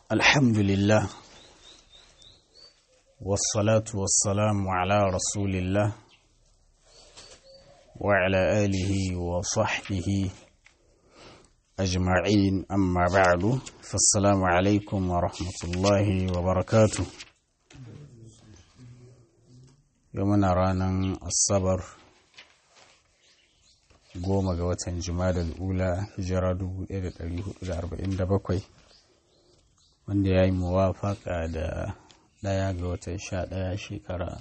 الحمد لله والصلاة والسلام على رسول الله وعلى آله وصحبه أجمعين أما بعد فالسلام عليكم ورحمة الله وبركاته يومنا رانا الصبر goma ga watan jimadar ula hijira 1447 wanda ya yi muwafaka da daya ga watan sha daya shekara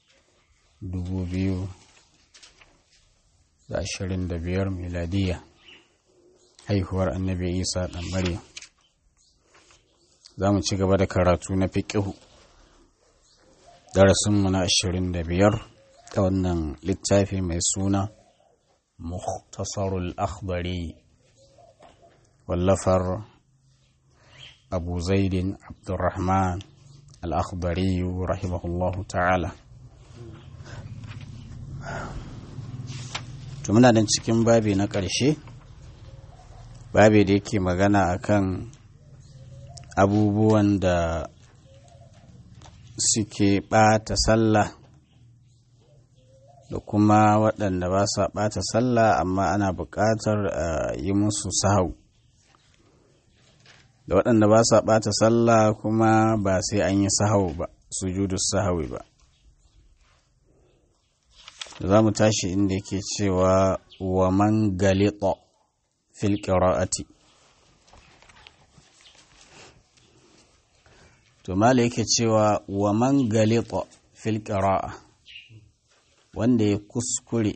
2025 miladiya haihuwar annabi isa dan maryam za mu ci gaba da karatu na fiƙihu darasinmu na 25 ta wannan littafi mai suna مختصر الأخضري واللفر أبو زيد عبد الرحمن الأخضري رحمه الله تعالى muna nan cikin babi na ƙarshe babi da yake magana akan abubuwan da suke ɓata sallah da kuma waɗanda ba sa ɓata sallah amma ana buƙatar a yi musu sahau da waɗanda ba sa ɓata sallah kuma ba sai an yi sahau ba sujudu sahawi ba za mu tashi inda yake cewa wa man galita fil qira'ati to mala yake cewa wa man galita fil qira'a wanda ya kuskure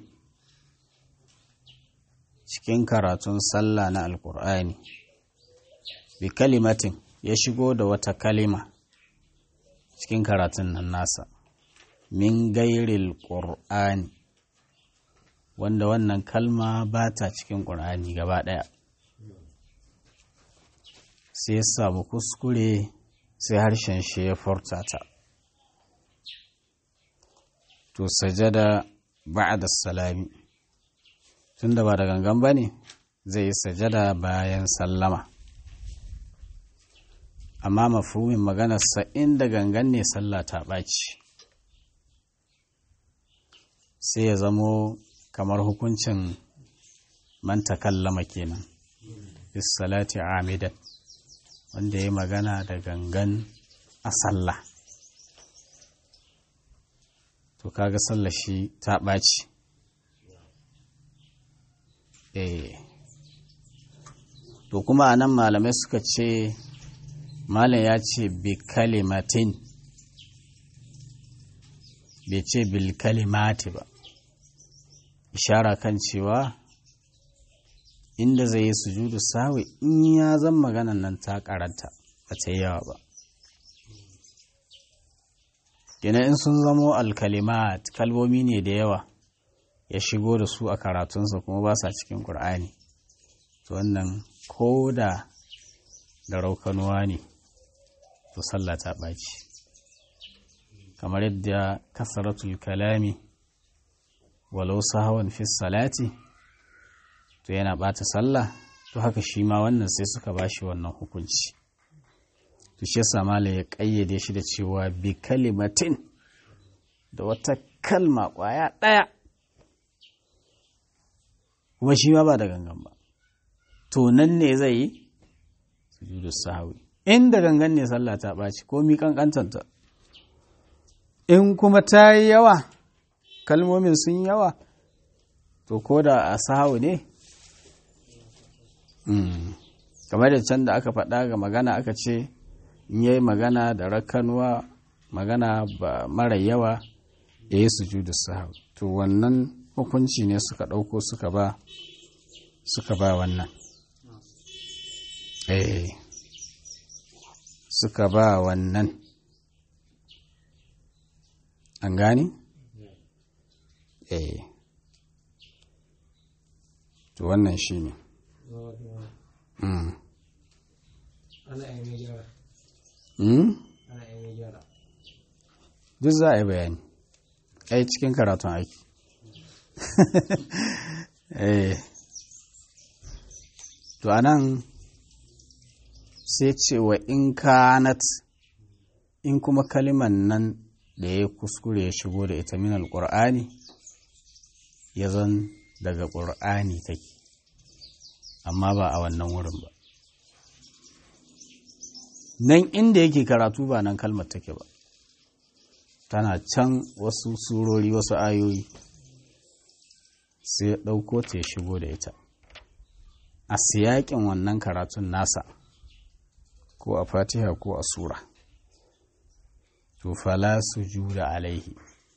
cikin karatun sallah na alkur'ani bi kalimatin ya shigo da wata kalima cikin karatun nan nasa min gairil ƙur'ani wanda wannan kalma ba ta cikin ƙur'ani gaba ɗaya sai ya samu kuskure sai harshen shi ya furta ta to sajada ba'da salami tunda ba da gangan bane zai yi sajada bayan sallama amma mafhumin maganarsa inda gangan ne sallah ta ɓaci sai ya zamo kamar hukuncin man takallama kenan bis salati amidan wanda ya magana da gangan a sallah to kaga sallar shi ta ɓaci eh to kuma a nan malamai suka ce malam ya ce bi kalimatin bai ce bil kalimati ba ishara kan cewa inda zai yi sujudu sawi in ya zan maganan nan ta karanta ba ta yi yawa ba Gina in sun zamo alkalimat kalmomi ne da yawa ya shigo da su a karatunsa kuma ba sa cikin ƙur'ani to wannan ko da da raukanuwa ne to sallah ta ɓaci kamar yadda kasaratul kalami walau sahawan fi salati to yana ɓata sallah to haka shi ma wannan sai suka bashi wannan hukunci to shi yasa mala ya kayyade shi da cewa bi kalimatin da wata kalma kwaya ɗaya kuma shi ma ba da gangan ba to nan ne zai yi sujudu sahawi in da gangan ne sallah ta ɓaci ko mi kankantanta in kuma ta yi yawa kalmomin sun yawa to ko da a sahawi ne kamar da can da aka faɗa ga magana aka ce in yayi magana da rakanuwa magana ba mara yawa ya yi sujudu sahau to wannan hukunci ne suka ɗauko suka ba suka ba wannan eh suka ba wannan an gani eh to wannan shi ne ana yi gyara ana yi gyara duk za a yi bayani ai cikin karatun aiki eh to anan sai ce wa in kanat in kuma kaliman nan da ya kuskure ya shigo da ita min alƙur'ani ya zan daga ƙur'ani take amma ba a wannan wurin ba nan inda yake karatu ba nan kalmar take ba tana can wasu surori wasu ayoyi sai ya ɗauko ta ya shigo da ita a siyaƙin wannan karatun nasa ko a fatiha ko a sura to fala su juda alaihi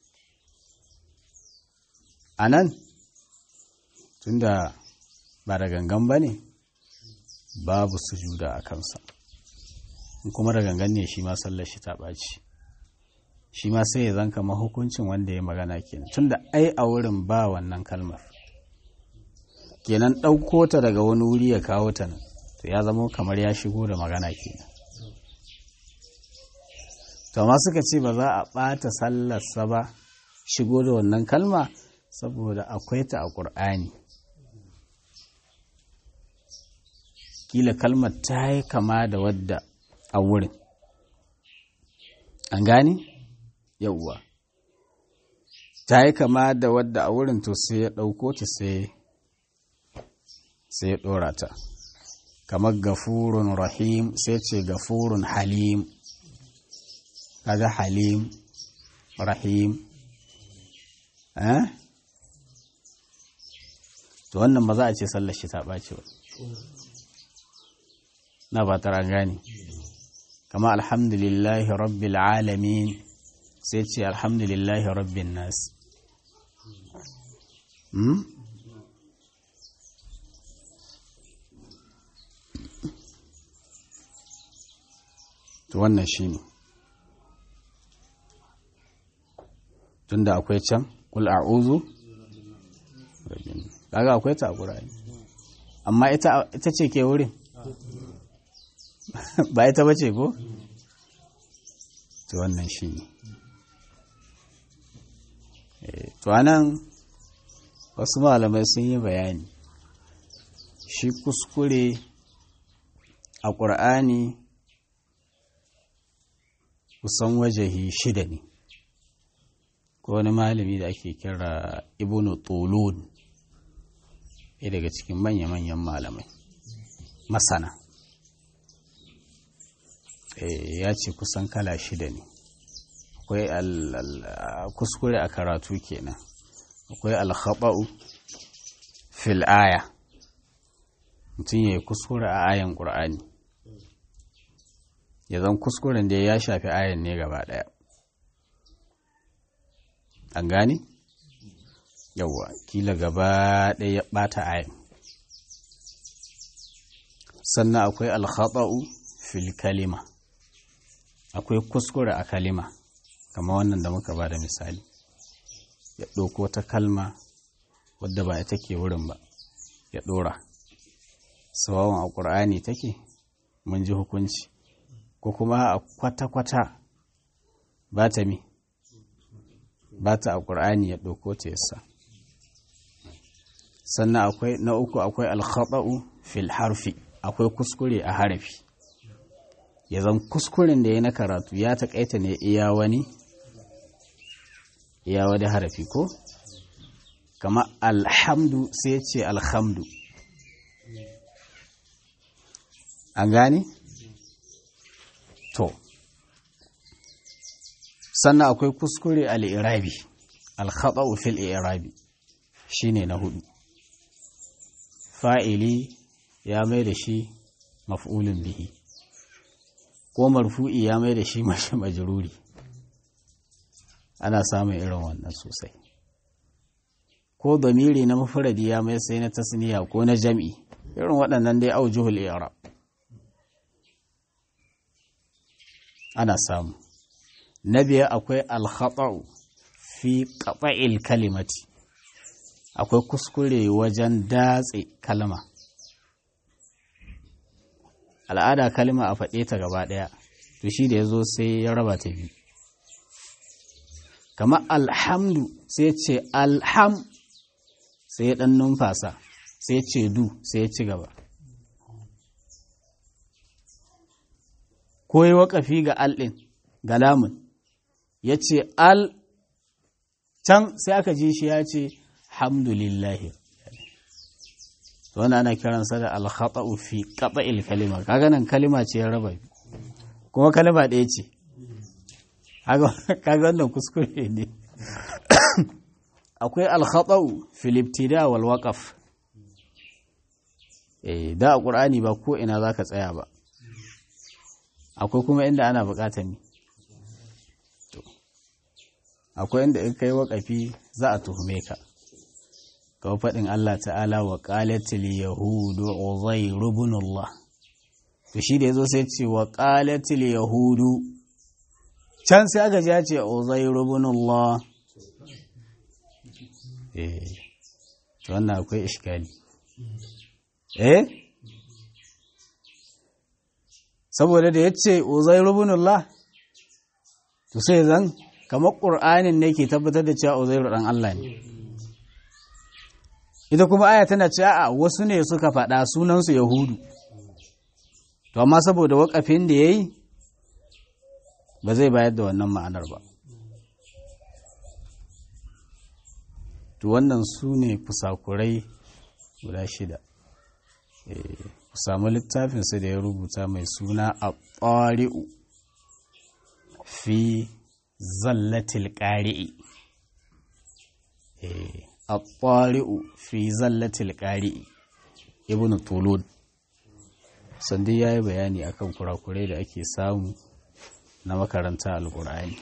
a nan tunda ba da gangan ba ne babu sujuda a kansa in kuma da gangan ne shi ma sallar shi ta ɓaci shi ma sai ya zanka mahukuncin wanda ya magana kenan tunda ai a wurin ba wannan kalmar kenan ɗauko ta daga wani wuri ya kawo ta nan to ya zama kamar ya shigo da magana kenan to amma suka ce ba za a ɓata sallarsa ba shigo da wannan kalma saboda akwai ta a ƙur'ani kila kalmar ta yi kama da wadda a wurin an gane yauwa ta yi kama da wadda a wurin to sai ya ɗauko ta sai ya ɗora ta kamar gafurun rahim sai ce gafurun halim kaga halim rahim eh to wannan ba za a ce sallar shi ta ɓaci ba na ba tara gani kama alhamdulillahi rabbil alamin sai ce alhamdulillahi rabbin nas hmm? to wannan shi ne tunda akwai can kul a'udhu kaga akwai ta a ƙura'ani amma ita ce ke wurin ba ita bace ko to wannan shi ne to anan wasu malamai sun yi bayani shi kuskure a ƙur'ani kusan wajahi shida ne ko wani malami da ake kira ibnu tulun ɗaya daga cikin manya-manyan malamai masana ya ce kusan kala shida ne akwai kuskure a karatu kenan akwai alkhaba'u fil aya mutum ya yi kuskure a ayan ƙur'ani ya zan kuskuren da ya shafi ayan ne gaba ɗaya an gane? yawwa kila gaba ɗaya ya ɓata ayan sannan akwai alkhaba'u fil kalima akwai kuskure a kalima kama wannan da muka ba da misali ya ɗauko ta kalma wadda ba ita ke wurin ba ya ɗora sawawan a ƙur'ani take mun ji hukunci ko kuma a kwata-kwata ba ta mi ba ta a ƙur'ani ya ɗauko ta yasa sannan akwai na uku akwai alkhaɗa'u fil harfi akwai kuskure a harafi ya zan kuskuren da ya na karatu ya taƙaita ne iya wani iya wani harafi ko kama alhamdu sai ce alhamdu an gane? to sannan akwai kuskure al'irabi alkhaɗa'u fil irabi shine na hudu fa'ili ya mai da shi maf'ulun bihi ko marfu'i ya mai da shi mashi majruri ana samun irin wannan sosai ko damiri na mafuradi ya mai sai na tasniya ko na jam'i irin waɗannan dai aujuhul i'rab ana samu na biyar akwai alkhata'u fi qata'il kalimati akwai kuskure wajen datse kalma al'ada kalma a faɗe ta gaba ɗaya to shi da ya zo sai ya raba ta biyu kama alhamdu sai ce alham sai ya ɗan numfasa sai ce du sai ya ci gaba ko yi waƙafi ga al ɗin ga lamun ya ce al can sai aka ji shi ya ce hamdulillahi wani ana kiransa da alhata'u fi qata'il kalima kaga nan kalima ce ya raba kuma kalima ɗaya ce kaga wannan kuskure ne akwai alhata'u fil ibtida wal waqaf eh da a qur'ani ba ko ina zaka tsaya ba akwai kuma inda ana buƙatar ni akwai inda in kai waƙafi za a tuhume ka kawo faɗin Allah ta'ala wa ƙalatil yahudu uzairu ibn Allah to shi da yazo sai ce wa ƙalatil yahudu can sai aka ji ya ce uzairu ibn Allah eh to wannan akwai iskali eh saboda da yace uzairu ibn Allah to sai zan kamar ƙur'anin ne ke tabbatar da cewa uzairu ɗan Allah ne ita kuma aya tana cewa a wasu ne suka faɗa sunansu yahudu to amma saboda waƙafin da ya yi ba zai bayar da wannan ma'anar ba to wannan su ne kusakurai guda shida ku samu littafinsa da ya rubuta mai suna a ƙwari'u fi zallatil ƙari'i a ƙwari'u fi zallatil ƙari'i ibn tulun sandi ya yi bayani akan kurakurai da ake samu na makaranta alƙur'ani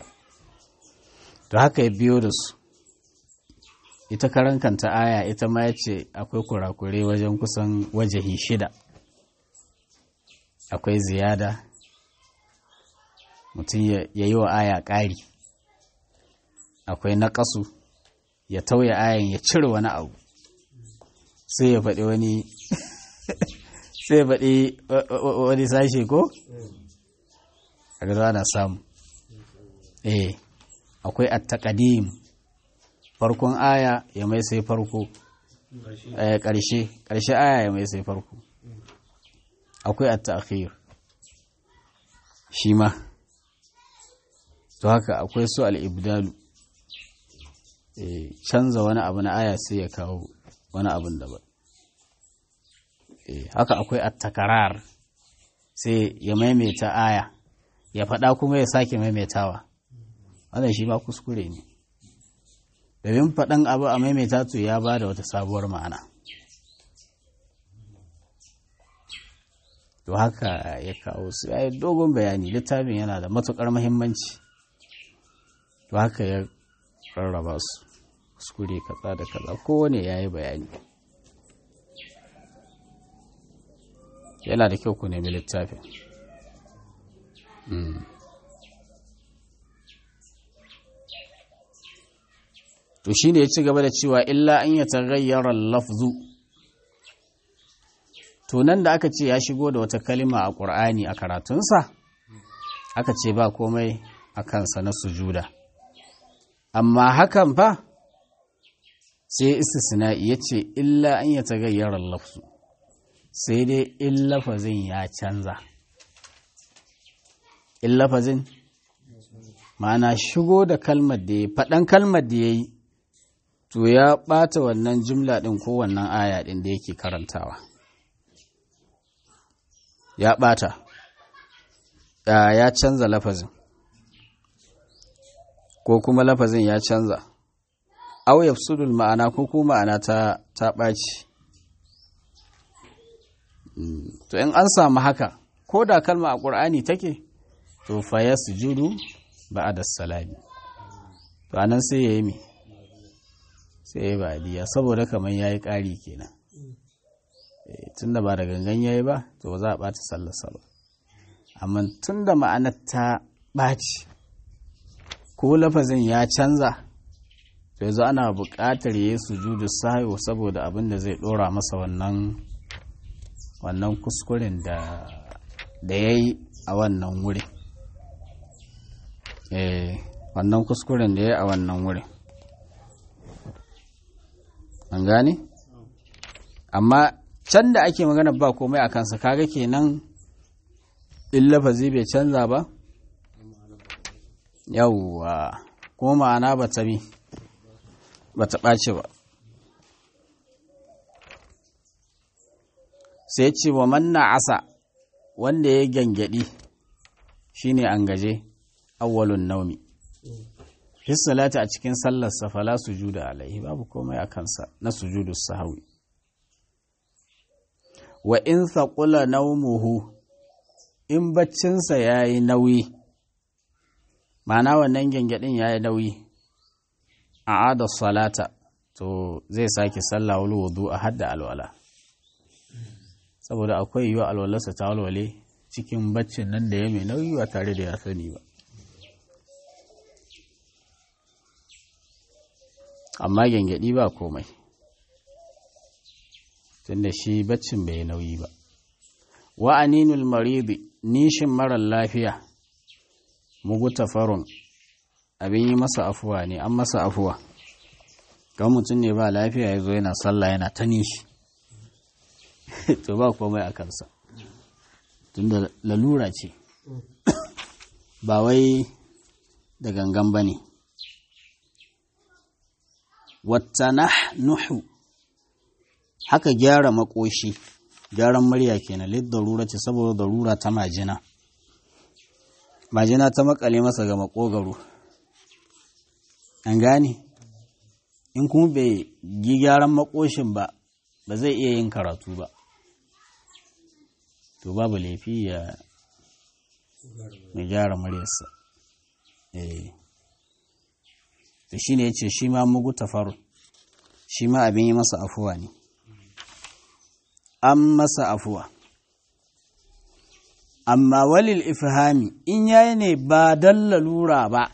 to haka ya biyo da su ita karankanta aya ita ma ya ce akwai kurakurai wajen kusan wajahi shida akwai ziyada mutum ya yi wa aya ƙari akwai naƙasu ya tauye ayan ya cire wani abu sai ya faɗi wani sai ya faɗi wani sashe ko? a gaza na samu eh akwai attaqadim farkon aya ya mai sai farko ƙarshe ƙarshe aya ya mai sai farko akwai at-ta'khir shi ma to haka akwai su al-ibdalu canza wani abu na aya sai ya kawo wani abin daban haka akwai at-takarar sai ya maimaita aya ya faɗa kuma ya sake maimaitawa wannan shi ma kuskure ne domin faɗan abu a maimaita to ya ba da wata sabuwar ma'ana to haka ya kawo su ya yi dogon bayani littafin yana da matuƙar mahimmanci to haka ya rarraba su kuskure kaza da kaza kowane ya yi bayani yana da kyau ku nemi littafin to shi ne ya ci gaba da cewa illa an ya tagayyara lafzu to nan da aka ce ya shigo da wata kalima a ƙur'ani a karatunsa aka ce ba komai a kansa na sujuda amma hakan fa sai istisna'i ya ce illa an ya tagayyara lafzu sai dai in lafazin ya canza in lafazin ma'ana shigo da kalmar da ya faɗan kalmar da ya yi to ya ɓata wannan jimla ɗin ko wannan aya ɗin da yake karantawa ya ɓata ya canza lafazin ko kuma lafazin ya canza au yafsudul ma'ana ko kuma ma'ana ta ta ɓaci to in an samu haka ko da kalma a ƙur'ani take to fa ya sujudu ba'da salami to anan sai ya yi mi sai ya yi ba'diya saboda kamar ya yi ƙari kenan tun da ba da gangan ya yi ba to ba za a ɓata sallarsa ba amma tun da ma'anar ta ɓaci ko lafazin ya canza to yanzu ana buƙatar ya yi sujudu sahiwa saboda abin da zai ɗora masa wannan wannan kuskuren da da ya yi a wannan wuri eh wannan kuskuren da ya yi a wannan wuri an gane amma can da ake magana ba komai a kansa kaga kenan in lafazi bai canza ba yawwa kuma ma'ana ba ta bi ba ta ɓace ba sai ce wa manna asa wanda ya gyangyaɗi shine an gaje awwalun naumi fi salati a cikin sallarsa fala sujuda alaihi babu komai a kansa na sujudu sahawi wa in thaqula naumuhu in baccinsa yayi nauyi ma'ana wannan gyangyaɗin yayi nauyi a ada salata to zai sake sallah wal wudu a hadda alwala saboda akwai yiwa alwalarsa ta walwale cikin baccin nan da ya mai nauyi ba tare da ya sani ba amma gyangyaɗi ba komai tunda shi baccin bai nauyi ba wa aninul maridi nishin marar lafiya mugu tafarun abin yi masa afuwa ne an masa afuwa kan mutum ne ba lafiya ya zo yana sallah yana ta nishi to ba komai a kansa tunda lalura ce ba wai da gangan ba ne wata nuhu haka gyara makoshi gyaran murya kenan lid darura ce saboda darura ta majina majina ta makale masa ga makogaro an gane in kuma bai yi gyaran makoshin ba ba zai iya yin karatu ba to babu laifi ya gyara muryarsa eh to shine yace shi ma mugu tafaru shi ma abin yi masa afuwa ne an masa afuwa amma walil ifhami in yayi ne ba dan lalura ba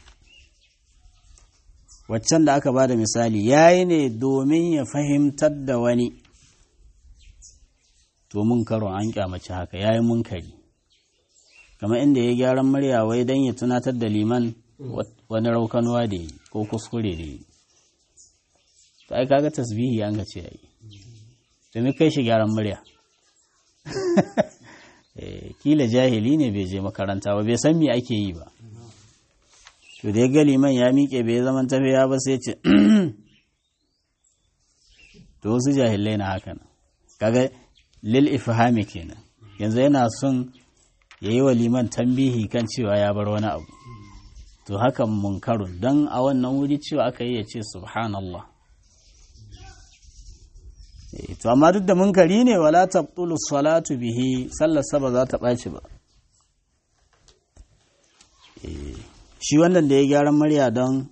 waccan da aka ba da misali yayi ne domin ya fahimtar da wani to mun karo an kyamaci haka yayi munkari kamar inda ya gyaran murya wai dan ya tunatar da liman wani raukanuwa da yi ko kuskure da yi to ai kaga tasbihi an ga ce yayi to me kai shi gyaran murya kila jahili ne bai je makaranta ba bai san me ake yi ba to da ya ga liman ya miƙe bai zaman tafiya ba sai ce to wasu jahilai na haka nan kaga lil ifhami kenan yanzu yana son ya yi wa liman tambihi kan cewa ya bar wani abu to hakan munkarun don a wannan wuri cewa aka yi ya ce subhanallah to amma duk da munkari ne wala tabtulu salatu bihi sallar ba za ta ɓaci ba shi wannan da ya gyaran murya don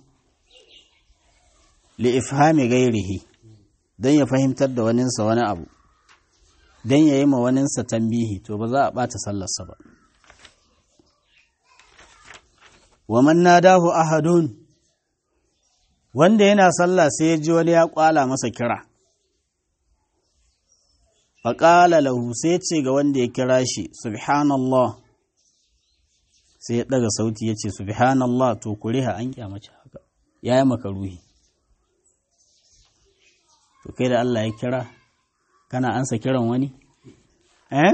li'ifhami gairihi don ya fahimtar da waninsa wani abu don ya yi ma waninsa tambihi to ba za a ɓata sallarsa ba wa man nadahu ahadun wanda yana sallah sai ya ji wani ya kwala masa kira faƙala lahu sai ce ga wanda ya kira shi subhanallah sai ya ɗaga sauti ya ce subhanallah to kuriha an kyamace haka ya yi maka ruhi to kai da Allah ya kira kana ansa kiran wani eh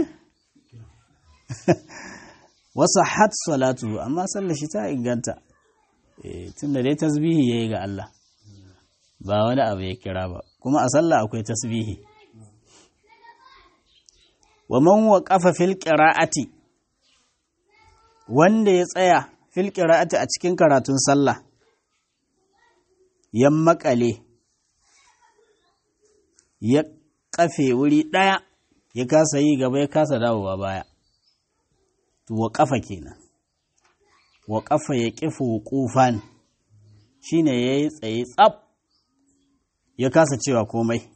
wasu hat salatu amma sallar shi ta inganta tun da dai tasbihi ya yi ga Allah ba wani abu ya kira ba kuma a sallah akwai tasbihi wa man waqafa fil qira'ati wanda ya tsaya fil qira'ati a cikin karatun sallah ya makale ya kafe wuri daya ya kasa yi gaba ya kasa dawowa baya to wa kafa kenan wa kafa ya kifu wuqufan shine yayi tsaye tsaf ya kasa cewa komai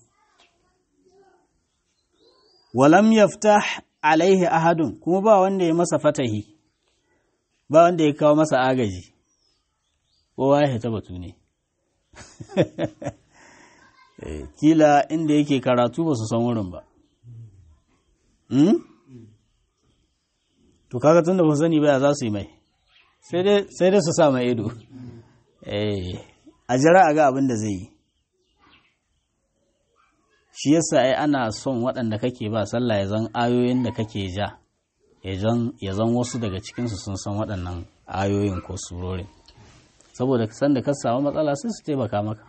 walam yaftah alaihi ahadun kuma ba wanda ya masa fatahi ba wanda ya kawo masa agaji kowa ya ta batu ne kila inda yake karatu ba su san wurin ba to kaga tun da ba sani ba za su yi mai sai dai su sa mai ido a jira a ga abin da zai yi shi yasa ai ana son waɗanda kake ba sallah ya zan ayoyin da kake ja ya zan wasu daga cikinsu sun san waɗannan ayoyin ko surorin saboda san da ka samu matsala sai su taimaka maka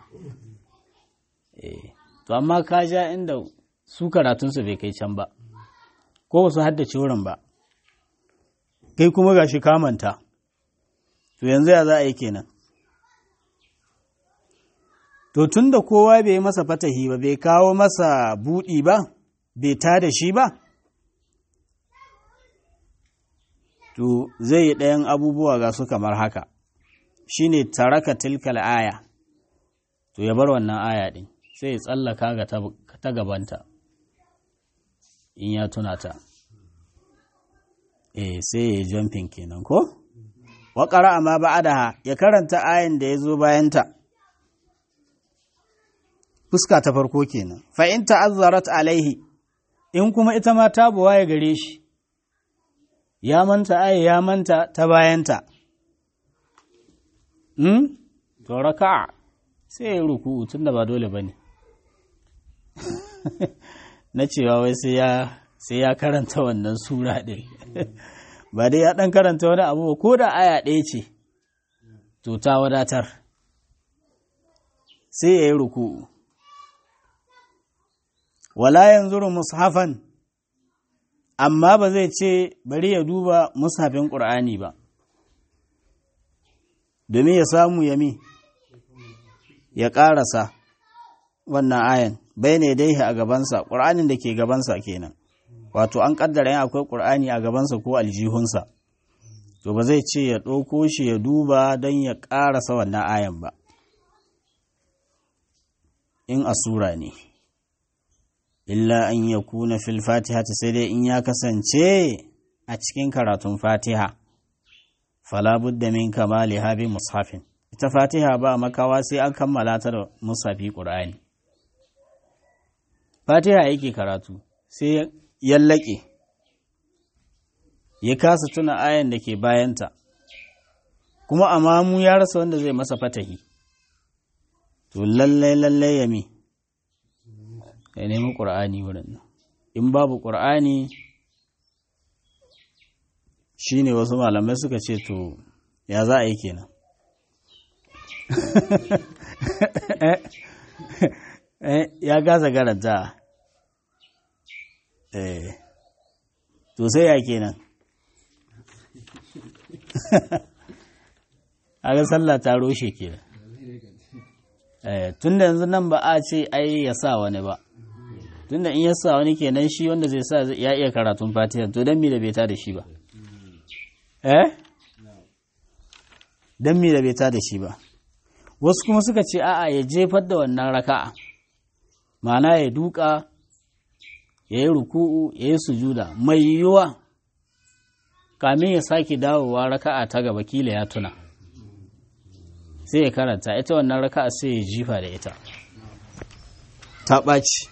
to amma ka ja inda su karatunsu bai kai can ba ko ba su haddace wurin ba kai kuma ga shi kamanta to yanzu ya za a yi kenan to tun da kowa bai masa fatahi ba bai kawo masa buɗi ba bai ta da shi ba to zai yi ɗayan abubuwa ga su kamar haka shine taraka tilkal aya to ya bar wannan aya ɗin sai ya tsallaka ga ta gabanta in ya tuna ta eh sai ya yi jumping kenan ko wa qara'a ma ba'daha ya karanta ayin da ya zo bayanta fuska ta farko kenan fa in ta'azzarat alaihi in kuma ita ma ta buwaye gare shi ya manta aya ya manta ta bayanta hmm to raka'a sai ya ruku tunda ba dole bane na cewa wai sai ya sai ya karanta wannan sura ɗin ba dai ya ɗan karanta wani abu ko da aya ɗaya ce to ta wadatar sai ya yi ruku'u wala yanzu mushafan amma ba zai ce bari ya duba mushafin ƙur'ani ba domin ya samu yami ya ƙarasa wannan ayan bai ne dai a gabansa ƙur'anin da ke gabansa kenan wato an ƙaddara yin akwai ƙur'ani a gabansa ko aljihunsa to ba zai ce ya ɗauko shi ya duba don ya ƙarasa wannan ayan ba in a sura ne illa an ya kuna fil fatiha ta sai dai in ya kasance a cikin karatun fatiha fala budda min kamali habi mushafin ita fatiha ba makawa sai an kammala ta da mushafi ƙur'ani fatiha yake karatu sai yallake ya kasa tuna ayan da ke bayanta kuma amamu ya rasa wanda zai masa fatahi to lallai lallai ya mi ya nemi ƙur'ani wurin nan in babu ƙur'ani shi ne wasu malamai suka ce to ya za a yi kenan ya gasa garanta eh to sai ya kenan aga sallah ta roshe kenan eh tunda yanzu nan ba a ce ai ya sa wani ba tunda in ya sa wani kenan shi wanda zai sa ya iya karatun fatiha to dan me da bai ta da shi ba eh dan me da bai ta da shi ba wasu kuma suka ce a'a ya jefar da wannan raka'a ma'ana ya duka ya yi ruku'u ya yi sujuda mai yiwuwa kamin ya sake dawowa raka'a ta gaba kila ya tuna sai ya karanta ita wannan raka'a sai ya jifa da ita ta ɓaci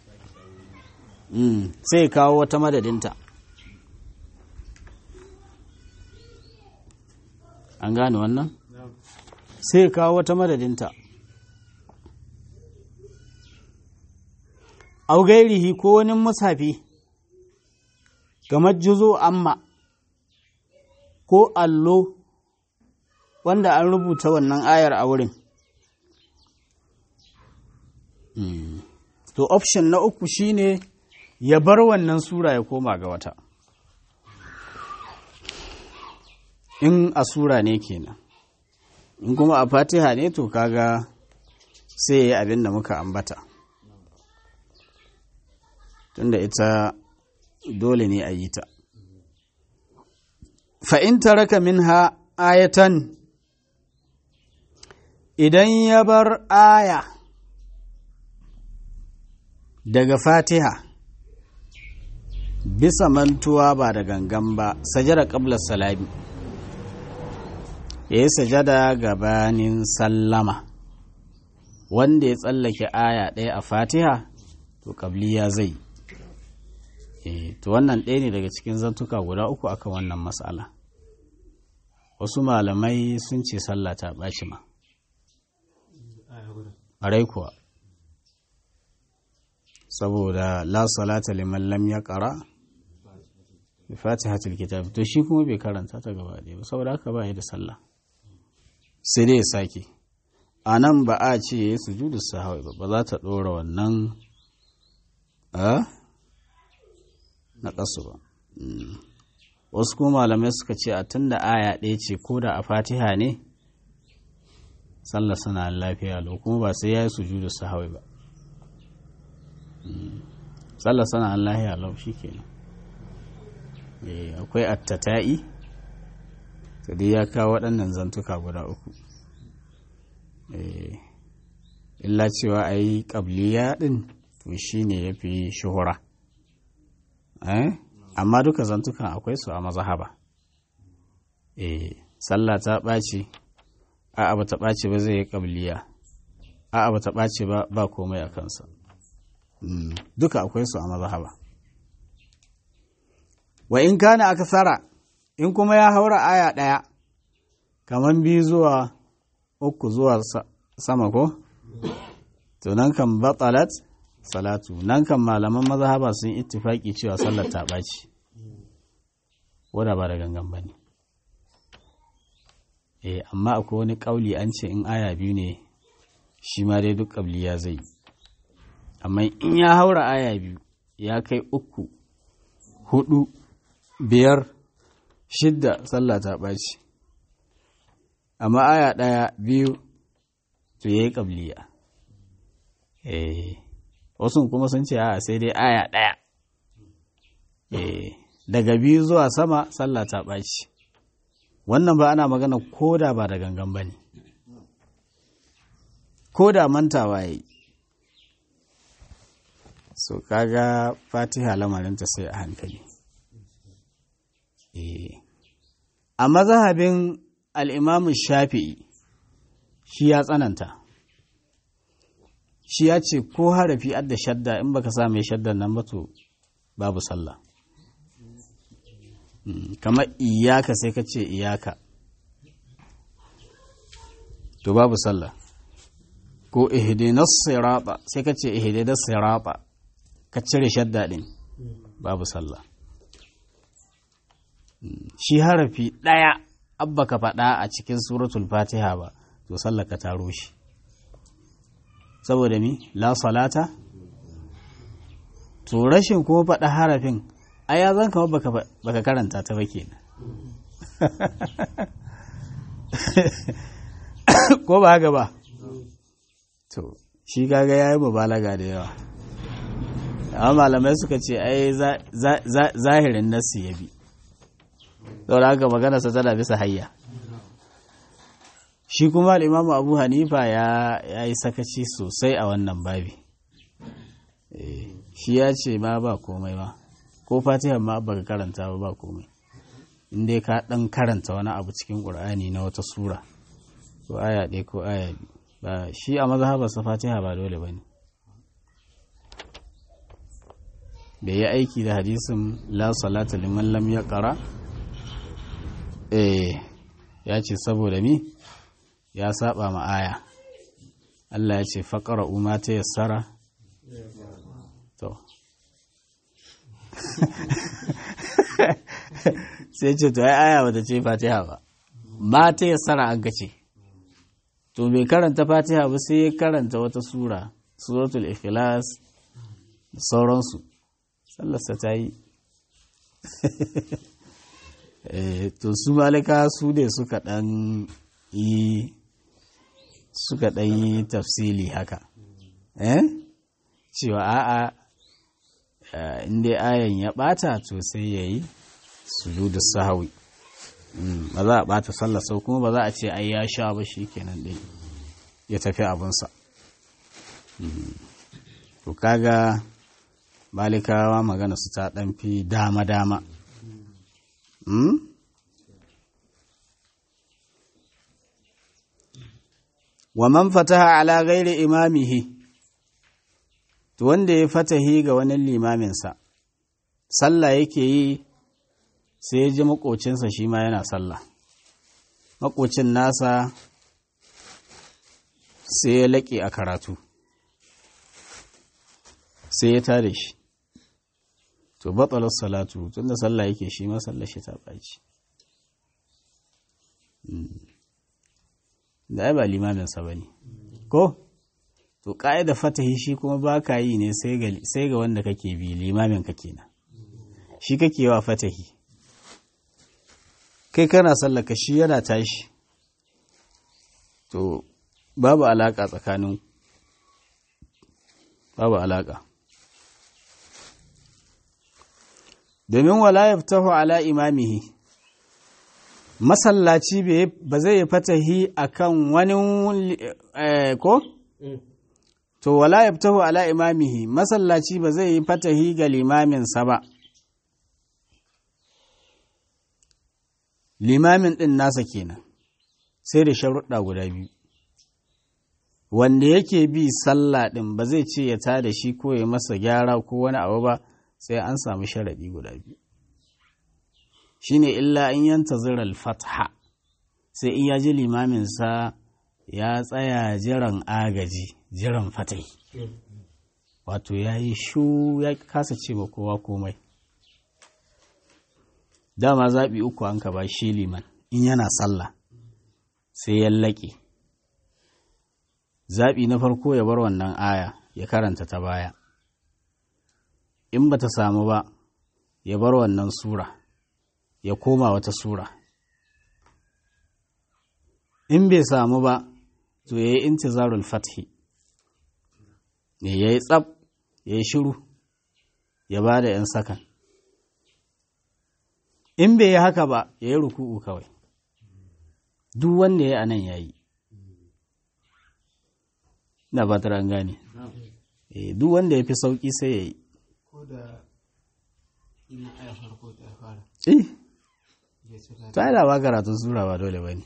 sai ya kawo wata madadinta an gane wannan sai ya kawo wata madadinta au gairihi ko wani musafi kamar juzo amma ko allo wanda an rubuta wannan ayar a wurin to option na uku shine ya bar wannan sura ya koma ga wata in a sura ne kenan in kuma a fatiha ne to kaga sai ya yi abin da muka ambata tunda ita dole ne a yi ta fa'in taraka minha ayatan idan ya bar aya daga fatiha bisa mantuwa ba da gangan ba sajada ƙablar salami ya yi sajada gabanin sallama wanda ya tsallake aya ɗaya a fatiha to ƙabliya zai e, to wannan ɗaya ne daga cikin zantuka guda uku akan wannan matsala wasu malamai sun ce sallah ta ɓaci ma ƙarai kuwa saboda la salata liman lam ya ƙara bi fatihatul kitab to shi kuma bai karanta ta gaba ɗaya ba saboda haka ba ya da sallah sai dai ya sake a nan ba a ce ya yi sujudu sahawai ba ba za ta ɗora wannan a na ƙasu ba wasu kuma malamai suka ce a tun da aya ɗaya ce ko da a fatiha ne sallah suna lafiya lau kuma ba sai ya yi sujudu sahawai ba sallah suna lafiya lau shi kenan akwai attata'i to dai ya kawo waɗannan zantuka guda uku illa cewa a yi ƙabliya ɗin to shi ne ya fi shuhura amma duka zantukan akwai su a mazahaba sallah ta ɓaci a'a ba ta ɓaci ba zai yi ƙabliya a'a ba ta ɓaci ba ba komai a kansa duka akwai su a mazahaba wa in kana aksara in kuma ya haura aya ɗaya kamar biyu zuwa uku zuwa sama ko to nan kan batalat salatu nan kan malaman mazhaba sun ittifaki cewa sallar ta ɓaci wadda ba da gangan ba ne eh amma akwai wani ƙauli an ce in aya biyu ne shi ma dai duk ƙabliya zai amma in ya haura aya biyu ya kai uku hudu biyar shidda sallah ta ɓaci amma aya ɗaya biyu to ya yi ƙabliya wasu kuma sun ce a sai dai aya ɗaya daga biyu zuwa sama sallah ta ɓaci wannan ba ana magana koda ba da gangan ba ne koda mantawa ya yi so kaga fatiha lamarinta sai a hankali a mazhabin al'imamu shafi'i shi ya tsananta shi ya ce ko harafi adda shadda in baka sa mai shaddan nan to babu sallah kamar iyaka sai ka ce iyaka to babu sallah ko ihdinas sirata sai ka ce ihdinas sirata ka cire shadda din babu sallah shi harafi ɗaya abba ka faɗa a cikin suratul fatiha ba to sallar ka taro shi saboda mi la salata to rashin kuma faɗa harafin a ya zan kama baka karanta ta ba kenan ko ba haka ba to shi kaga ya yi mubalaga da yawa amma malamai suka ce ai zahirin nassi ya bi saboda haka maganarsa tana bisa hayya shi kuma al'imamu abu hanifa ya yi sakaci sosai a wannan babi shi ya ce ma ba komai ba ko fatiha ma baka karanta ba ba komai inda ka dan karanta wani abu cikin ƙur'ani na wata sura ko aya ɗaya ko aya biyu ba shi a mazhabarsa fatiha ba dole ba ne bai yi aiki da hadisin la salata liman lam ya ƙara eh ya ce saboda mi ya saba ma aya Allah ya ce faƙara umma ta yassara to sai ce to ai aya bata ce fatiha ba ma ta yassara an ce to bai karanta fatiha ba sai ya karanta wata sura suratul ikhlas da sauransu sallarsa ta yi to su malika su ne suka ɗan yi suka ɗan yi tafsili haka eh cewa a'a inda ayan ya ɓata to sai ya yi sujudu sahawi ba za a ɓata sallah sau kuma ba za a ce ai ya sha ba shi kenan ɗin ya tafi abinsa to kaga malikawa magana su ta ɗan fi dama-dama wa man fataha ala ghairi imamihi to wanda ya fatahi ga wani limaminsa sallah yake yi sai ya ji makocinsa shi ma yana sallah makocin nasa sai ya laƙe a karatu sai ya tare shi to batsalar salatu tunda sallah yake shi ma sallar shi ta ɓaci da ai ba limaminsa ba ne ko to ƙa'ida fatahi shi kuma ba ka yi ne sai ga wanda kake bi limamin ka kenan shi kake wa fatahi kai kana sallaka shi yana tashi to babu alaƙa tsakanin babu alaƙa domin wala yaftahu ala imamihi masallaci ba zai fatahi akan wani ko to wala yaftahu ala imamihi masallaci ba zai yi fatahi ga limaminsa ba limamin ɗin nasa kenan sai da sharuɗa guda biyu wanda yake bi sallah ɗin ba zai ce ya tada shi ko ya masa gyara ko wani abu ba sai an samu sharaɗi guda biyu shine illa in yanta ziral fatha sai in ya ji limaminsa ya tsaya jiran agaji jiran fatai wato ya yi shu ya kasa ce ba kowa komai dama zaɓi uku an ka ba shi liman in yana sallah sai ya laƙe zaɓi na farko ya bar wannan aya ya karanta ta baya in ba ta samu ba ya bar wannan sura ya koma wata sura in bai samu ba to ya yi intizarul fathi ne ya yi tsab ya yi shiru ya ba da 'yan sakan in bai yi haka ba ya yi ruku'u kawai duk wanda ya yi anan ya yi na ba ta gane duk wanda ya fi sauƙi sai ya yi ko da ina aya farko ta fara eh ya ce ka ta yi ba karatun sura ba dole ba ne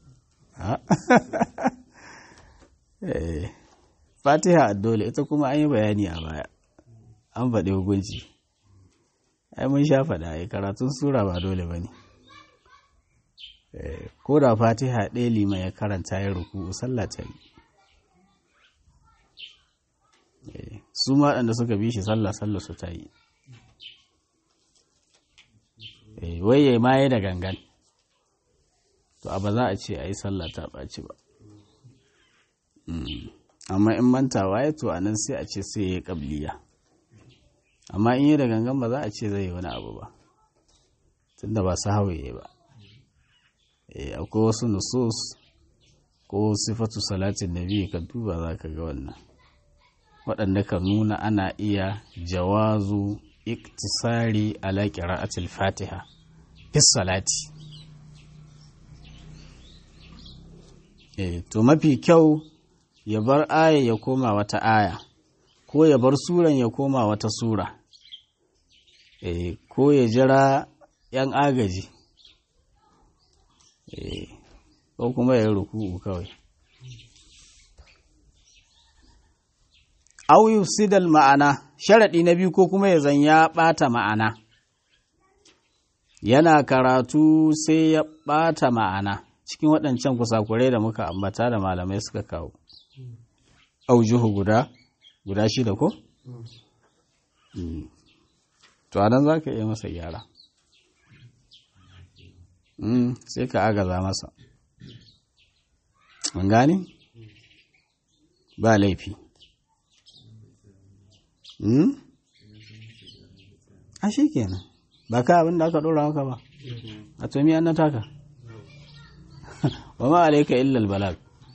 fatiha dole ita kuma an yi bayani a baya an faɗi hukunci ai mun sha faɗa ai karatun sura ba dole ba ne ko da fatiha ɗaya liman ya karanta ya ruku sallah ta yi Eh, su ma waɗanda suka bi shi sallah sallah su ta yi Eh, wai ya ma da gangan to a ba za a ce a yi sallah ta ɓaci ba Mm. amma in mantawa ya to a nan sai a ce sai ya yi ƙabliya amma in yi da gangan ba za a ce zai yi wani abu ba tunda ba su hawaye ba Eh, akwai wasu nusus ko sifatu salatin nabi ka duba za ka ga wannan waɗanda ka nuna ana iya jawazu iktisari ala qira'atil fatiha fi salati eh to mafi kyau ya bar aya ya koma wata aya ko ya bar suran ya koma wata sura eh ko ya jira yan agaji eh ko kuma ya yi ruku'u kawai au yufsidal ma'ana sharaɗi na biyu ko kuma ya zan ya ɓata ma'ana yana karatu sai ya ɓata ma'ana cikin waɗancan kusakurai da muka ambata da malamai suka kawo aujuhu guda guda shida ko? Mm. to a nan za ka iya masa gyara Mm, sai ka agaza masa mun gane? ba laifi Hmm? A shi kenan, ba ka abin da aka ɗora maka ba, a tomi an na taka. Wa ma alaika illal balag.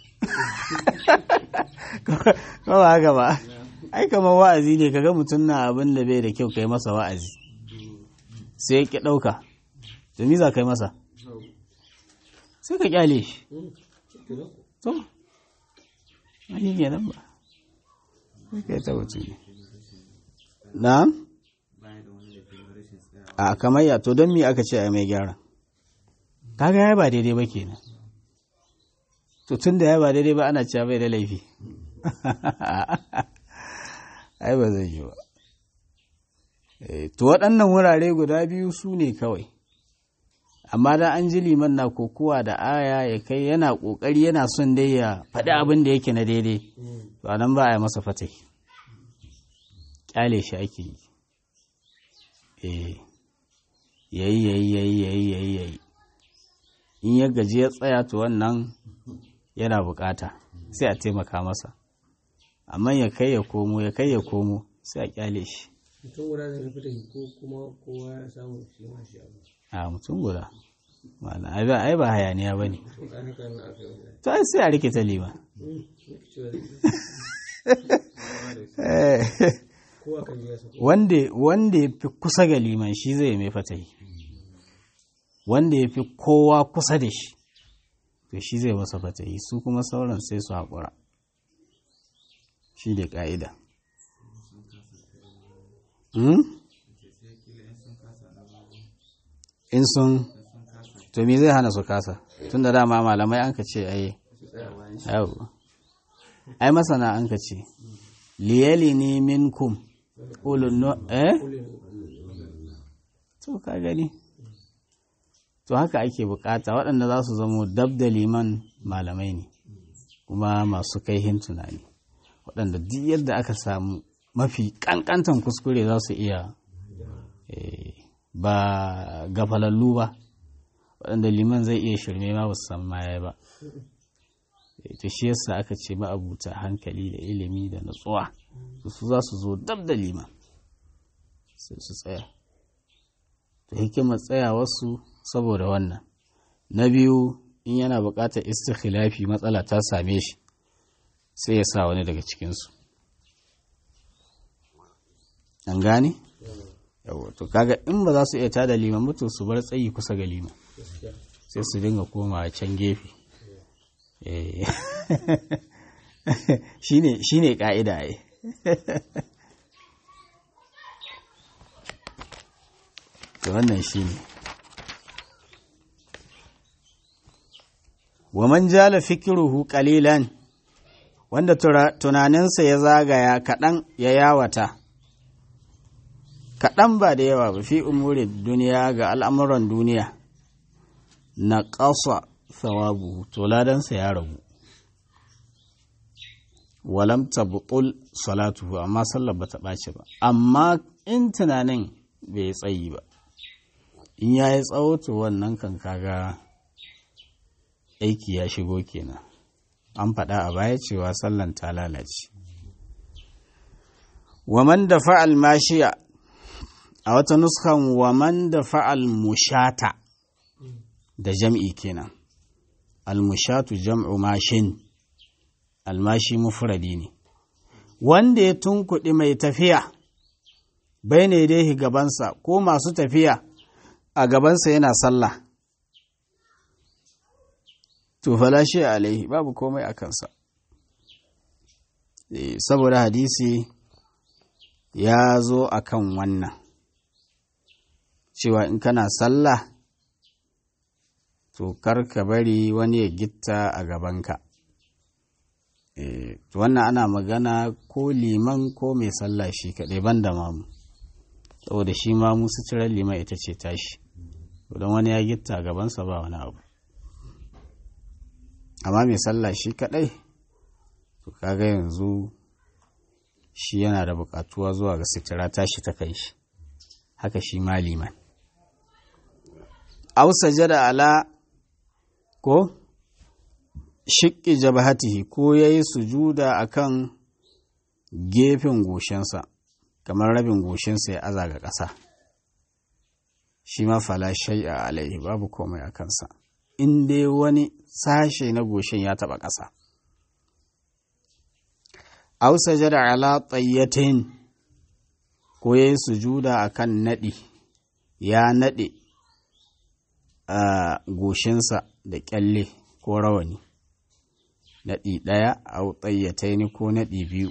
Ko ba haka ba, ai kamar wa'azi ne kaga mutum na abin da bai da kyau kai masa wa'azi. Sai ki ɗauka, to mi za kai masa? Sai ka kyale shi. To, a shi kenan ba. Sai ka yi ta mutum ne. na a kamar ya to don me aka ce a mai gyara kaga ya ba daidai ba kenan to tun da ya ba daidai ba ana cewa bai da laifi ai ba zai yi ba to waɗannan wurare guda biyu su ne kawai amma da an ji liman na kokowa da aya ya kai yana ƙoƙari yana son dai ya faɗi abin da yake na daidai to anan ba a yi masa fatai kyale shi ake yi eh yayi yayi yayi yayi yayi yayi in ya gaji ya tsaya to wannan yana bukata sai a taimaka masa amma ya kai ya komo ya kai ya komo sai a kyale shi mutum guda zai fita ko kuma kowa ya samu shi ma shi abu a mutum guda Malam, ai ba ai ba hayaniya ba ne to kan haka na aka yi wannan to ai sai a rikita liman Hmm, nake cewa Eh, kowa kan ji ya sako wanda wanda ya fi kusa ga liman shi zai mai fatahi wanda ya fi kowa kusa da shi to shi zai masa fatahi su kuma sauran sai su haƙura shi da ƙa'ida Hmm? in sun to me zai hana su kasa tun da dama malamai an ka ce ai yau ai masana an ka ce liyali ne minkum ulun no eh to ka gani to haka ake bukata waɗanda za su zamo dab da liman malamai ne kuma masu kaihin tunani waɗanda duk yadda aka samu mafi ƙanƙantan kuskure za su iya eh, ba gafalallu ba waɗanda liman zai iya shirme ma ba su san maye ba Eh, to shi yasa aka ce ma'abuta hankali da ilimi da natsuwa to su za su zo dab da liman sai su tsaya to hikimar tsayawarsu saboda wannan na biyu in yana buƙatar istikhilafi matsala ta same shi sai ya sa wani daga cikinsu an gane? yawo to kaga in ba za su iya tada liman ba to su bar tsayi kusa ga liman sai su dinga koma can gefe Eh. shine shine ka'ida ai to wannan shine wa man jala fikruhu qalilan wanda tura- tunaninsa ya zagaya kaɗan ya yawata kaɗan ba da yawa ba fi umurin duniya ga al'amuran duniya na ƙasa thawabu to ladansa ya ragu walam tabtul salatuhu amma sallar bata ɓaci ba amma in tunanin bai tsayi ba in ya yi tsawo to wannan kan kaga aiki ya shigo kenan an faɗa a baya cewa sallan ta lalace waman da fa'al mashiya a wata nuskan waman da fa'al mushata da jam'i kenan almushatu jam'u mashin almashi mufradi ne wanda ya tunkuɗi mai tafiya bai ne dai gabansa ko masu tafiya a gabansa yana sallah to falashe alaihi babu komai a kansa Eh, saboda hadisi ya zo a kan wannan cewa in kana sallah to kar ka bari wani ya gitta a gabanka Eh, to wannan ana magana ko liman ko mai sallah shi kaɗai ban da mamu saboda shi mamu suturar liman ita ce tashi don wani ya gitta a gabansa ba wani abu amma mai sallah shi kaɗai to kaga yanzu shi yana da buƙatuwa zuwa ga sutura tashi ta kai shi haka shi ma liman aw sajada ala ko shiƙi jabhatihi ko yayi sujuda akan gefen goshinsa kamar rabin goshinsa ya aza ga ƙasa shi ma fala shay'a alaihi babu komai a kansa in dai wani sashe na goshin ya taɓa ƙasa aw sajada ala tayyatin ko yayi sujuda akan naɗi ya naɗe a goshinsa da ƙyalle ko rawani naɗi ɗaya a tsayyatai ko naɗi biyu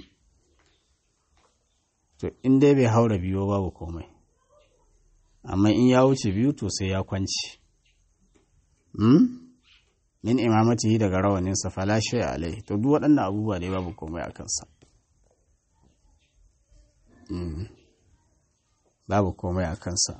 to in dai bai haura biyu babu komai amma in ya wuce biyu to sai ya kwanci hmm? min imamatihi daga rawaninsa falashe alai to duk waɗannan abubuwa dai babu komai a kansa Hmm. babu komai a kansa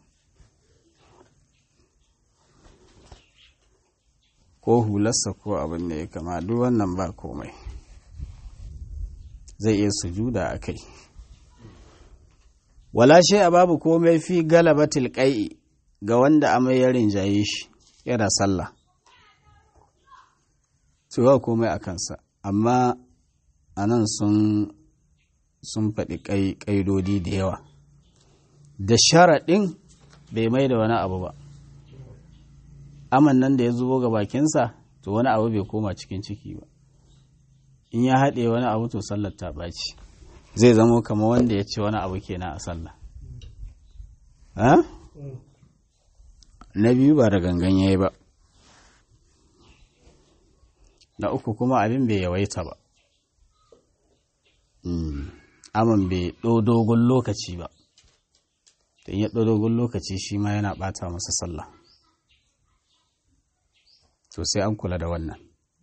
ko hularsa ko abin da ya kama duk wannan ba komai zai iya sujuda a kai wala shi a babu komai fi galabatil qai'i ga wanda amai ya rinjaye shi yana sallah to ba komai a kansa amma anan sun sun faɗi ƙaidodi da yawa da sharaɗin bai mai da wani abu ba aman nan da ya zubo ga bakinsa to wani abu bai koma cikin ciki ba in ya haɗe wani abu to sallar ta ɓaci zai zamo kama wanda ya ce wani abu kenan a sallah na biyu ba da gangan ya yi ba na uku kuma abin bai yawaita ba aman bai ɗo dogon lokaci ba in ya ɗo dogon lokaci shi ma yana ɓata masa sallah to sai an kula da wannan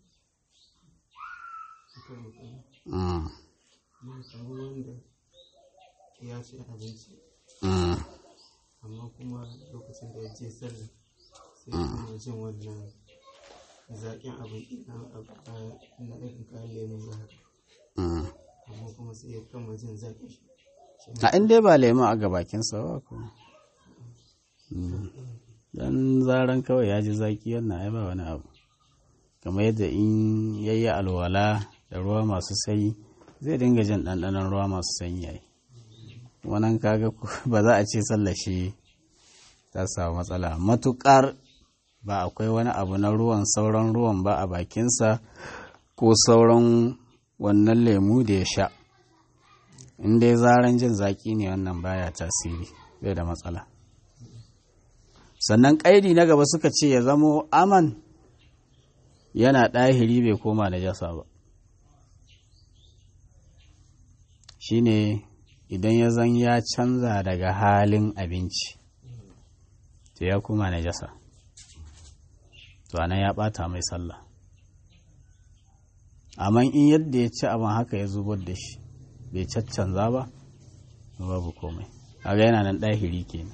ya ci abinci amma kuma lokacin da ya je sallah sai kuma jin wannan zaƙin abin na irin kayan lemu za amma kuma sai ya kama jin zaƙin shi a inda ba lemu a gabakinsa ba ko dan zaran kawai ya ji zaki wannan ai ba wani abu kamar yadda in yayi alwala da ruwa masu sanyi zai dinga jin ɗanɗanon ruwa masu sanyi yayi wannan kaga ba za a ce sallashi ta samu matsala matukar ba akwai wani abu na ruwan sauran ruwan ba a bakinsa ko sauran wannan lemu da ya sha in dai zaran jin zaki ne wannan baya tasiri bai da matsala sannan ƙaidi na gaba suka ce ya zamo aman yana ɗahiri bai koma da jasa ba shine idan ya zan ya canza daga halin abinci to ya koma na jasa to anan ya ɓata mai sallah amma in yadda ya ci abin haka ya zubar da shi bai caccanza ba babu komai kaga yana nan ɗahiri kenan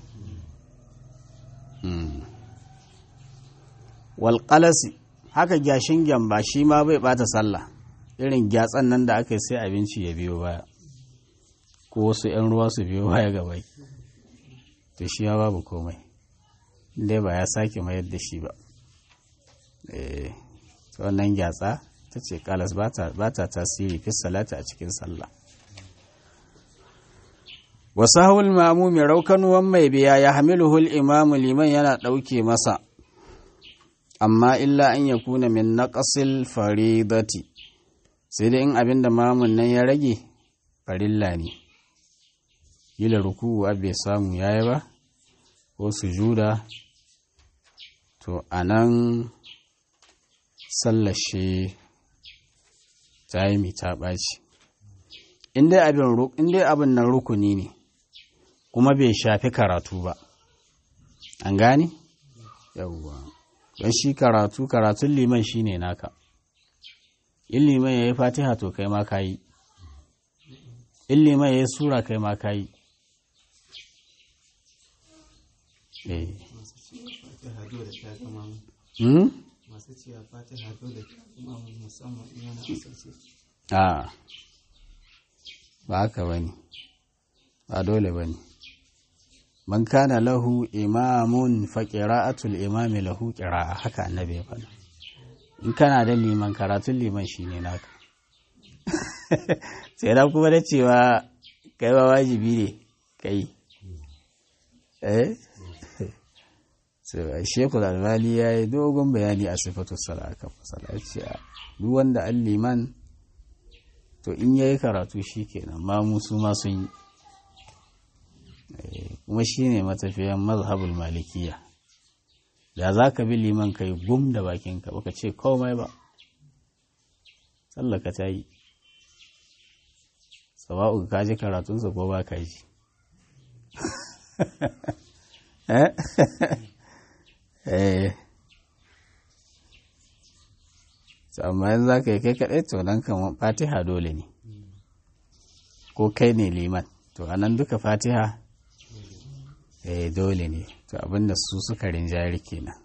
walƙalasi haka gyashin gyamba shi ma bai ɓata sallah irin gyatsan nan da aka yi sai abinci ya biyo baya ko wasu 'yan ruwa su biyo baya gaba to shi ya babu komai dai ba ya sake mayar da shi ba wannan gyatsa ta ce kalas ba ta tasiri fi salata a cikin sallah wasahul mamu mai raukanuwan mai biya ya hamiluhul imamu liman yana ɗauke masa amma illa an ya kuna min naƙasil faridati sai dai in abin da mamun nan ya rage farilla ne yila ruku'u bai samu yayi ba ko sujuda to a nan sallashe ta yi ta ɓaci in dai abin nan rukuni ne kuma bai shafi karatu ba an gane? yawwa don shi karatu karatun liman shi ne naka in liman ya yi fatiha to kai ma ka yi in liman ya yi sura kai ma ka yi masu cewa fatiha dole ta zama musamman in yana asirce a ba haka ba ne ba dole ba ne man kana lahu imamun fa qira'atul imami lahu qira'a haka annabi ya faɗa in kana da liman karatun liman shine naka sai da kuma da cewa kai ba wajibi ne kai eh so shekul albali ya yi dogon bayani a sifatu sala kan masala ce duk wanda an liman to in ya yi karatu shi kenan ma musu ma sun yi kuma shi ne matafiyan mazhabul malikiya da za ka bi liman ka yi gum da bakinka baka ce komai ba tsallaka ta yi sawa'u ka ji karatunsa ko ba ka ji eh amma yanzu za ka yi kai kaɗai to nan kan fatiha dole ne ko kai ne liman to anan duka fatiha eh dole ne to abinda su suka rinjari kenan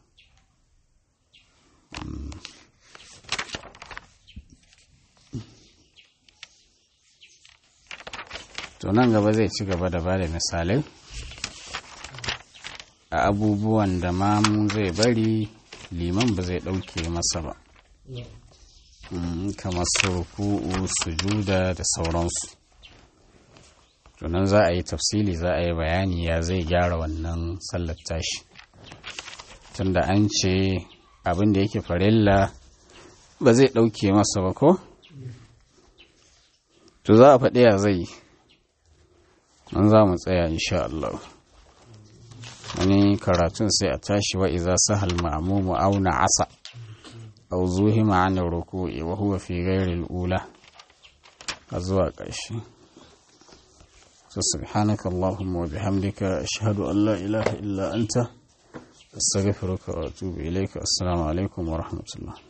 to to nan gaba zai ci gaba da bada misalai a abubuwan da mamu zai bari liman ba zai ɗauke masa ba kamar su ruku'u sujuda da sauransu tunan za a yi tafsili za a yi bayani ya zai gyara wannan sallar tashi tunda an ce abin da yake farilla ba zai ɗauke masa ba ko to za a faɗi ya zai nan za mu tsaya insha Allah wani karatun sai a tashi wa iza sahal ma'mumu auna asa aw zuhima an ruku'i wa huwa fi ghairi al-ula a zuwa ƙarshe so subhanaka allahumma wa bihamdika ashhadu an la ilaha illa anta astaghfiruka wa atubu ilayka assalamu alaikum wa rahmatullah